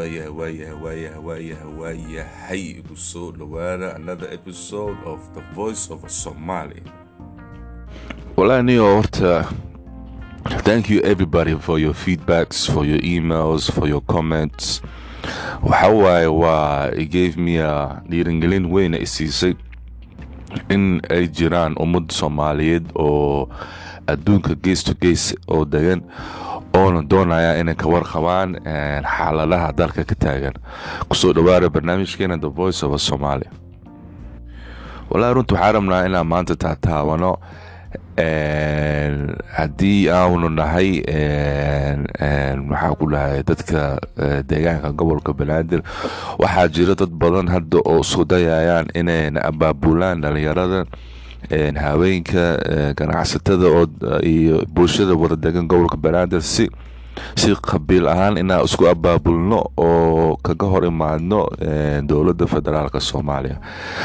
waayahay waayahay waayahay waayahay waayahay igu soo dhowaada another episode of the voice of somaly walahi niyo horta thank you everybody for your feedbacks for your emails for your comments waxa waaye waa it gave me a dhiirangelin weyna isiisay in ay jiraan ummad soomaaliyeed oo adduunka gees to gees oo degan oona doonaya inay ka warqabaan xaaladaha dalka ka taagan kusoo dhawaada barnaamijkeena the voice of somalia walahi runta waxaa rabnaa inaan maanta taataabano haddii aanu nahay maxaa ku dhahay dadka deegaanka gobolka banaadir waxaa jira dad badan hadda oo isku dayayaan inayna abaabulaan dhalinyarada haweenka ganacsatada iyo bulshada wadadegan gobolka banaadir si si qabiil ahaan inaan isku abaabulno oo kaga hor imaadno dowladda federaalk soomaaliya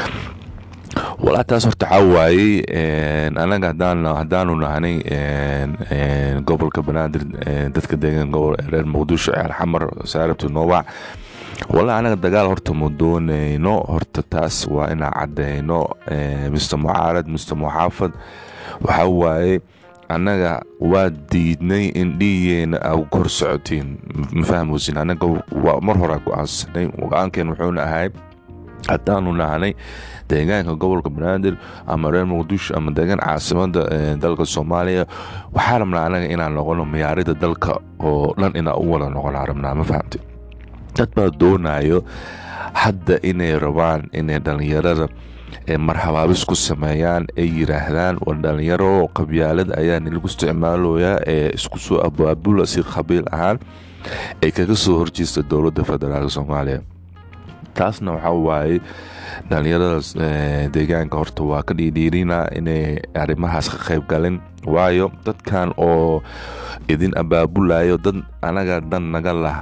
walaa taas horta waxaa waayey anaga haddaanu nahnay gobolka banaadir dadka deegan reer muqdisho ceel xamar saarabta noowac walaa anaga dagaal horta ma doonayno horta taas waa inaan cadeyno mister mucaarad mister muxaafad waxaa waaye annaga waa diidnay in dhiigeena a kor socotiin ma fahmoosin anaga mar horaa go-aansanay go-aankeen wuxuuna ahay haddaanu nahnay deegaanka gobolka banaadir ama reer muqdisho ama deegaan caasimada dalka soomaaliya waxaa rabnaa anaga inaan noqono miyaarida dalka oo dhan inaan u wada noqonaa rabnaa ma fahamte dad baa doonayo hadda inay rabaan inay dhallinyarada marhabaabis ku sameeyaan ay yiraahdaan war dhallinyaro qabyaalad ayaa nilagu isticmaaloyaa ee isku soo abaabula si qabiil ahaan ay kaga soo horjeesta dowladda federaalk soomaaliya taasna waxaa waaye dhallinyaradaas deegaanka horta waa ka dhiidhiirina inay arrimahaas ka qayb galin waayo dadkan oo idin abaabulayo dad anaga dan naga lah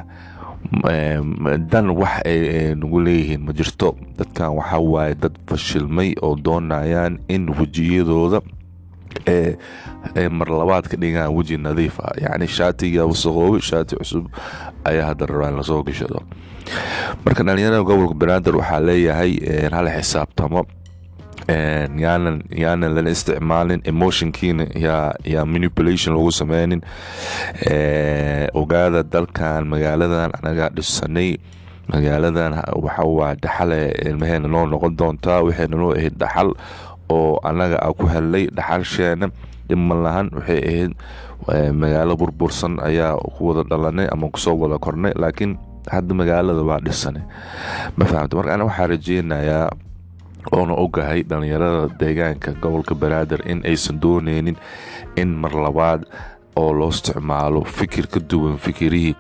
dan wax ay nagu leeyihiin ma jirto dadkan waxaa waaye dad fashilmay oo doonayaan in wejiyadooda ee marlabaad ka dhigaan weji nadiif ah yacni shaatiga wasaqoobi shaati cusub ayaa hadda rabaa in lasoo gashado marka dhalinyarada gobolka banaadir waxaa leeyahay hala xisaabtamo yaanan yaanan lala isticmaalin emotionkiina yaa yaa manipulation lagu sameynin ogaada dalkan magaaladan anagaa dhisanay magaaladan waxawaa dhaxale ilmaheena noo noqon doontaa waxayna noo ahayd dhaxal oo anaga a ku helnay dhaxalsheena dhiman lahan waxay ahayd magaalo burbursan ayaa ku wada dhalanay ama kusoo wada kornay laakiin hadda magaalada waa dhisanay ma fahamta marka ana waxaa rajeynayaa oona ogahay dhallinyarada deegaanka gobolka banaadir in aysan dooneynin in mar labaad oo loo isticmaalo fikir ka duwan fikirihii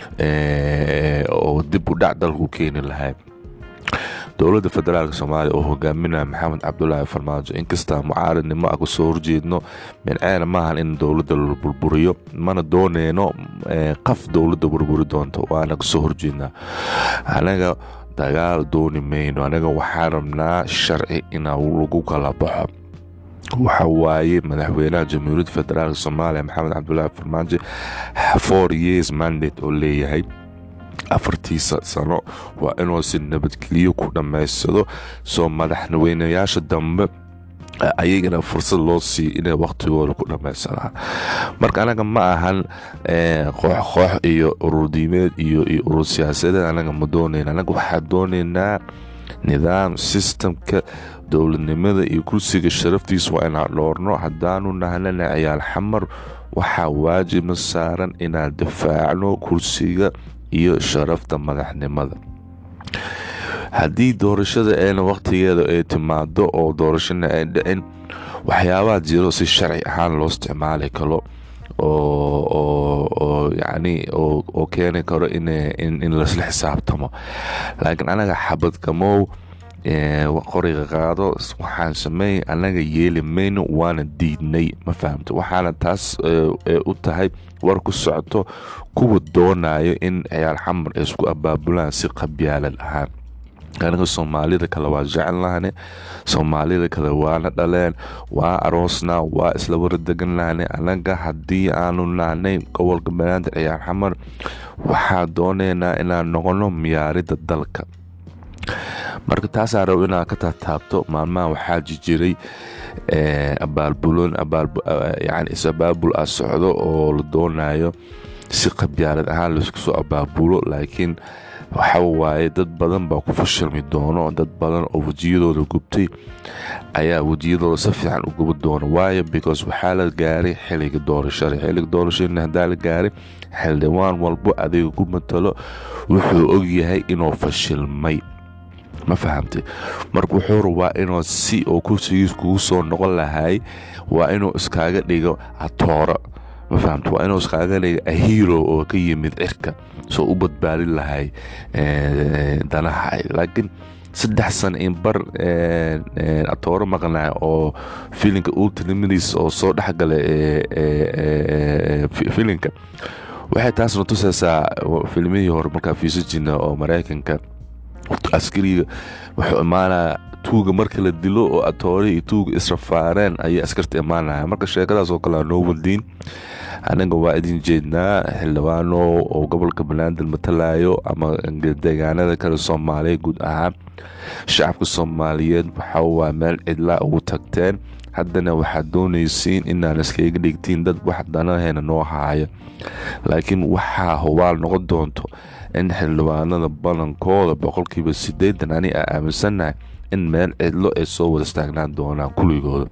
oo dib u dhac dalku keeni lahay dowladda federaalk soomaaliya oo hogaaminaya maxamed cabdulaahi farmaajo inkastaa mucaaradnimo a kasoo horjeedno minceena maahan in dowladda la burburiyo mana dooneyno qaf dowladda burburi doonto waana kasoo horjeednaa anaga dagaal dooni mayno anaga waxaan rabnaa sharci inaa lagu kala baxo waxa waaye madaxweynaha jamhuuriyadda federaalk soomaaliya maxamed cabdulaahi farmaajo four years mandate oo leeyahay afartiisa sano waa inuu si nabadgelyo ku dhammaysado soo madaxweynayaasha dambe ayagana fursad loo siiyo inay wakhtigooda ku dhammaysadaan marka anaga ma ahan koox koox iyo ururdiimeed iyo iyo urur siyaasadeed anaga ma doonayna anaga waxaa doonaynaa nidaam sistamka dowladnimada iyo kursiga sharaftiisa waa inaan dhoorno haddaanu nahnana ciyaal xamar waxaa waajibna saaran inaan difaacno kursiga iyo sharafta madaxnimada haddii doorashada eena wakhtigeeda ay timaado oo doorashana ay dhicin waxyaabaha jiro si sharci ahaan loo isticmaali karo oo yacni oo keeni karo in laisla xisaabtamo laakiin anaga xabadkamow qoriga qaado waxaan sameey anaga yeeli mayno waana diidnay ma fahamta waxaana taas u tahay war ku socoto kuwa doonayo in ciyaal xamar ay isku abaabulaan si qabyaalad ahaan aniga soomaalida kale waa jecelnahne soomaalida kale waana dhaleen waa aroosnaa waa isla waradeganahne anaga haddii aanu nahnay gobolka banaadir ciyaar xamar waxaa dooneynaa inaan noqono miyaarida dalka marka taasaa rabo inaan ka taataabto maalmaha waxaa jijiray abaalbuloon yani is-abaabul ah socdo oo la doonayo si qabyaalad ahaan laisku soo abaabulo laakiin waxa waaye dad badan baa ku fashilmi doono dad badan oo wejiyadooda gubtay ayaa wejiyadooda si fiican u gubi doono waayo because waxaa la gaaray xiliga doorashada xiliga doorashadana haddaa la gaaray xildhibaan walbo adiga ku matalo wuxuu ogyahay inuu fashilmay ma fahamtay marka wuxuu rabaa inuu si oo kursigiis kugu soo noqon lahay waa inuu iskaaga dhigo atooro ma fahamta waa inuu iskaaga dhigo ahiro oo ka yimid cirka soo u badbaadin lahay danaha laakiin saddex sana in bar atooro maqnaa oo filinka ultramidis oo soo dhexgala filinka waxay taasna tusaysaa filmihii hore markaa fiisa jirna oo maraykanka askariga wuxuu imaanaya tuuga marka la dilo oo atoore iyo tuuga israfaareen ayay askarta imaanaya marka sheekadaas oo kale aa noo wadiin anaga waa idin jeednaa xildhibaano oo gobolka banaadir matalayo ama deegaanada kale soomaaliya guud ahaan shacabka soomaaliyeed waxa waa meel cidlaa ugu tagteen haddana waxaad doonaysiin inaan iskaga dhigtiin dad wax danaheena noo haaya laakiin waxaa hubaal noqon doonto in xildhibaanada badankooda boqolkiiba sideetan ani a aaminsannahay in meel cidlo ay soo wada istaagnaan doonaan kulligooda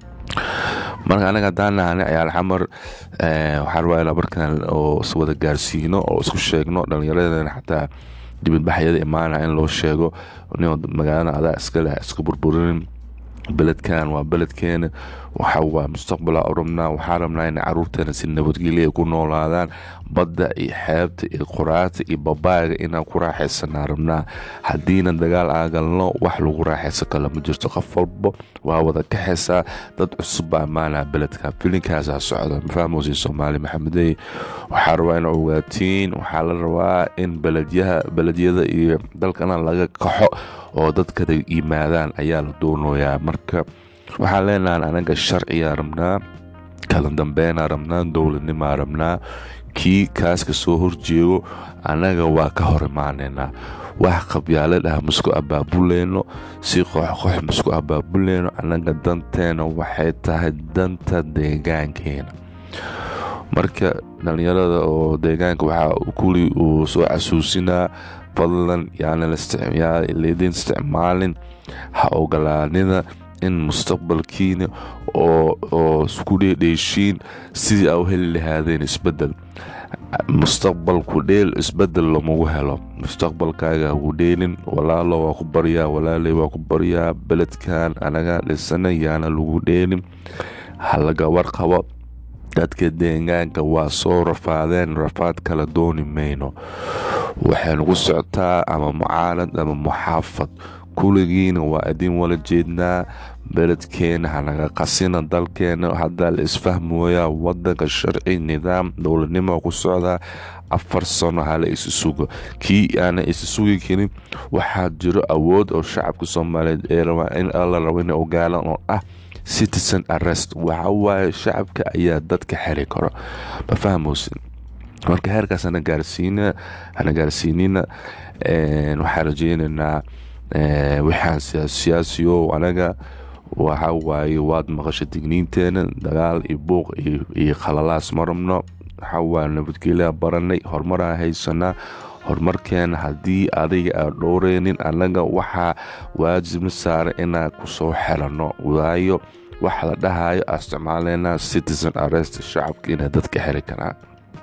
marka anaga haddaan nahana ciyaal xamar waxaa rabaa inaa markaan oo iswada gaarsiino oo isku sheegno dhallinyaradana xataa dibadbaxyada imaanaya in loo sheego nin magaalada adaa iskaleh isku burburinin beledkan waa beledkeena waxa waa mustaqbala u rabnaa waxaa rabnaa in caruurteena si nabadgelya ku noolaadaan badda iyo xeebta iyo quraata iyo babaaga inaan ku raaxaysanaa rabnaa haddiina dagaal aagalno wax lagu raaxaysan kale ma jirto qof walbo waa wada kaxaysaa dad cusub baa ammaanaa beledka filinkaasaa socda mafahmoosi soomaali maxamedey waxaa rabaa ina ogaatiin waxaa la rabaa in beledyaha beledyada iyo dalkana laga kaxo oo dadkada yimaadaan ayaa la doonayaa marka waxaan leenahan anaga sharciyaa rabnaa kala dambeynaa rabnaa dowladnimaa rabnaa kii kaas ka soo horjeego annaga waa ka hor imaaneynaa wax qabyaalad ah masku abaabuleyno si qoxqox masku abaabuleyno annaga danteena waxay tahay danta deegaankeena marka dhallinyarada oo deegaanka waxaa kuli uu soo casuusinaa fadlan yaanalaydin isticmaalin ha ogolaanida in mustaqbalkiina oo isku dheedheeshiin sidii aa u heli lahaadeen isbedel mustaqbalku dheel isbedel lamagu helo mustaqbalkaaga hagu dheelin walaalo waa ku baryaa walaaley waa ku baryaa beledkan anaga dhisana yaana lagu dheelin halaga warqabo dadka deegaanka waa soo rafaadeen rafaad kala dooni mayno waxaynu ku socotaa ama mucaalad ama muxaafad kuligiina waa idin wala jeednaa beledkeena hanaga qasina dalkeena haddaa la isfahmooyaa wadanka sharci nidaam dowladnimo ku socdaa afar sano hala isi sugo kii aana isi sugi karin waxaa jiro awood oo shacabka soomaaliyeed ee rabaa in la rabo ina ogaalan oo ah citizen arrest waxa waaye shacabka ayaa dadka xeri karo ma fahmoosin marka heerkaas hana gaarsiina hana gaarsiinina waxaan rajeynaynaa waxaan siyaasiyo anaga waxa waaye waad maqasha digniinteena dagaal iyo buuq iyo khalalaas ma rabno waxa waa nabadgelyaa baranay horumaraa haysanaa horumarkeena haddii adiga aan dhowreynin annaga waxaa waajibna saara inaan kusoo xelanno waayo waxa la dhahayo aan isticmaaleynaa citizen arrest shacabka inay dadka xeri karaan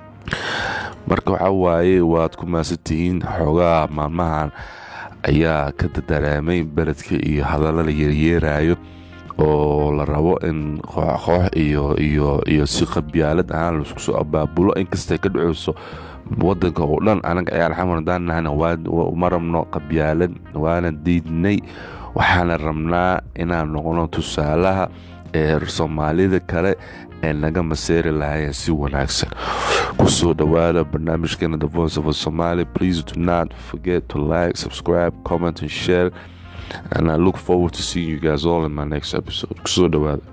marka waxa waaye waad ku maasantihiin xoogaa maalmahan ayaa ka dadareemay beledka iyo hadalla la yeeryeerayo oo la rabo in kooxkoox iyo iyo iyo si qabyaalad ahaan laisku soo abaabulo inkastay ka dhaceyso wadanka oo dhan anaga ciyaal xamar hadaan nahana ma rabno qabyaalad waana diidnay waxaana rabnaa inaan noqono tusaalaha ee soomaalida kale ee naga maseeri lahaayeen si wanaagsan kusoo dhawaada barnaamijkeena the voice of somaly please do not forget to like subscribe comment and share and i look forward to seeing you guys all in my next episode kusoo dhawaada